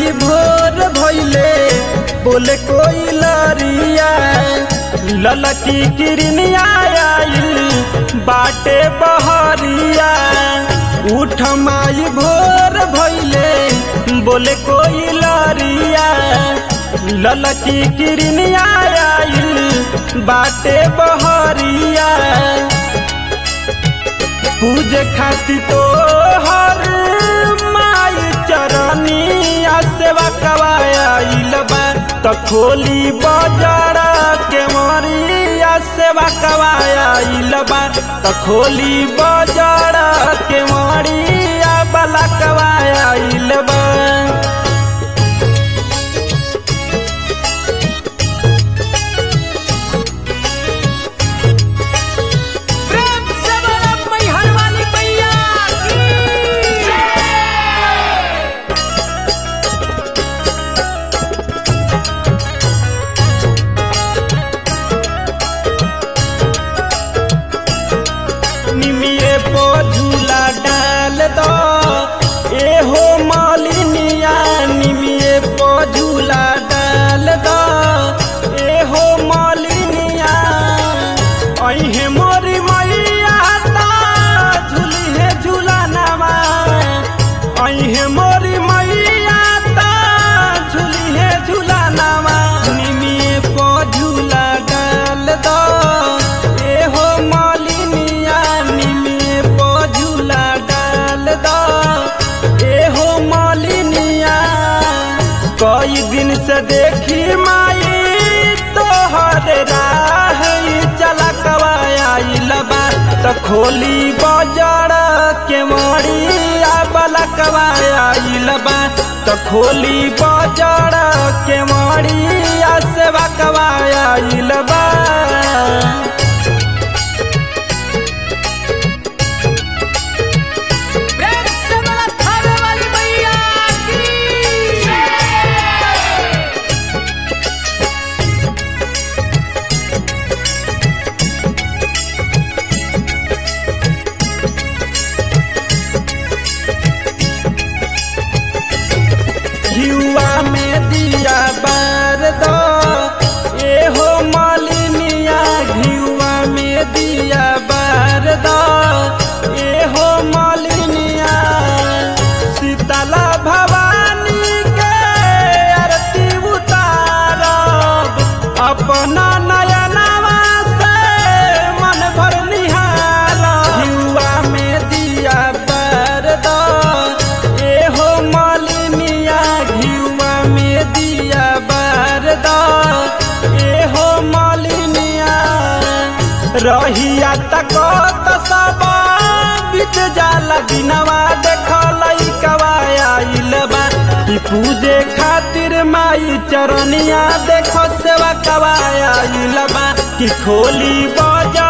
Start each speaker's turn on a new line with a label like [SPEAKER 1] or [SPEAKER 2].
[SPEAKER 1] माई भोर भैले बोले कोई लरिया ललकी किरनिया आइल बाटे बहरिया उठ माई भोर भैले बोले कोई लरिया ललकी किरनिया आइल बाटे बहरिया पूजे खातिर तो हर माई चरनिया सेवा कवाइल बा त खोली बजार के मरिया सेवा कवाइल बा त खोली बजार के मरिया बला कवाइल बा
[SPEAKER 2] प्रेम से बोलो मैहर वाली मैया की
[SPEAKER 1] निमिये पो झूला डाल दो ए हो मालिनिया निमिये पो झूला डाल दो ए हो मालिनिया अहे मोरी मैया ता झूली है झूला नवा अहे मोरी मैया ता झूली है झूला नवा निमिये पो झूला डाल दो ए हो मालिनिया निमिये पो झूला डाल दो ए हो मालिनिया कई दिन से देखी माई तोहर राह चला कवाइल बा त खोली बाजार के मरिया बला कवाइल बा त खोली बाजार के मरिया सेवा कवाइल बा
[SPEAKER 2] प्रेम से बोलो थावे वाली मैया की
[SPEAKER 1] युवा में दिया बार दो ए हो मालिनिया घियुआ में दिया बार दो ए हो मालिनिया शीतला भवानी के आरती उतारब अपना नयनवा से मन भर निहार घियुआ में दिया बार दो ए हो मालिनिया घियुआ में दिया बार दो ए हो मालिनिया रहिया तक त सब बीत जाला दिनवा देखल कवाइल बा कि पूजे खातिर माई चरनिया देखो सेवा कवाइल बा कि खोली बाजार